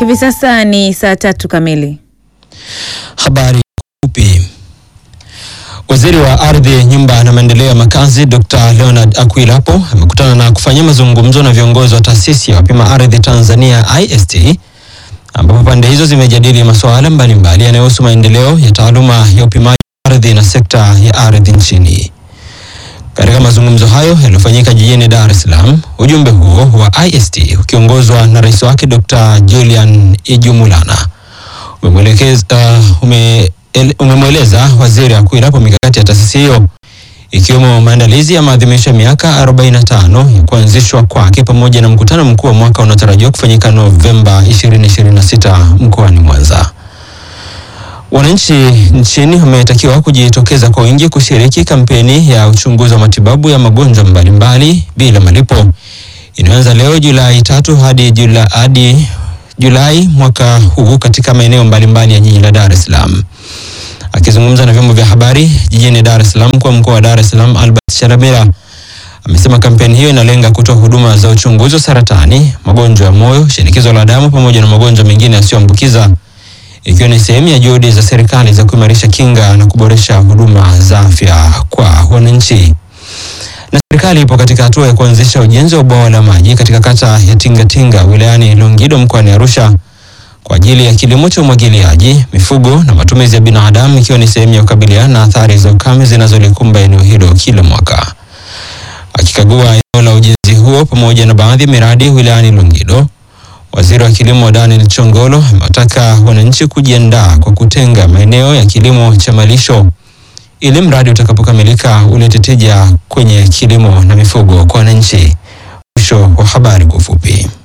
Hivi sasa ni saa tatu kamili. Habari fupi. Waziri wa Ardhi, Nyumba na Maendeleo ya Makazi Dr. Leonard Akwilapo amekutana na kufanya mazungumzo na viongozi wa taasisi ya wapima ardhi Tanzania IST ambapo pande hizo zimejadili masuala mbalimbali yanayohusu maendeleo ya taaluma ya upimaji ardhi na sekta ya ardhi nchini. Katika mazungumzo hayo yaliyofanyika jijini Dar es Salaam, ujumbe huo wa IST ukiongozwa na rais wake Dr. Julian Ijumulana umemwelekeza uh, ume, el- umemweleza waziri Akwilapo mikakati ya taasisi hiyo ikiwemo maandalizi ya maadhimisho ya miaka 45 ya kuanzishwa kwake pamoja na mkutano mkuu wa mwaka unaotarajiwa kufanyika Novemba 2026 mkoani Mwanza. Wananchi nchini wametakiwa kujitokeza kwa wingi kushiriki kampeni ya uchunguzi wa matibabu ya magonjwa mbalimbali bila malipo inayoanza leo Julai tatu hadi Julai, hadi Julai mwaka huu katika maeneo mbalimbali ya jiji la Dar es Salaam. Akizungumza na vyombo vya habari jijini Dar es Salaam kwa mkoa wa Dar es Salaam, Albert Sharamira amesema kampeni hiyo inalenga kutoa huduma za uchunguzi wa saratani, magonjwa ya moyo, shinikizo la damu pamoja na magonjwa mengine yasiyoambukiza ikiwa ni sehemu ya juhudi za serikali za kuimarisha kinga na kuboresha huduma za afya kwa wananchi. Na serikali ipo katika hatua ya kuanzisha ujenzi wa bwawa la maji katika kata ya Tingatinga wilayani Longido mkoani Arusha kwa ajili ya kilimo cha umwagiliaji, mifugo na matumizi ya binadamu ikiwa ni sehemu ya kukabiliana na athari za ukame zinazolikumba eneo hilo kila mwaka. Akikagua eneo la ujenzi huo pamoja na baadhi ya miradi wilayani Longido, Waziri wa Kilimo Daniel Chongolo amewataka wananchi kujiandaa kwa kutenga maeneo ya kilimo cha malisho ili mradi utakapokamilika ulete tija kwenye kilimo na mifugo kwa wananchi. Mwisho wa habari kwa ufupi.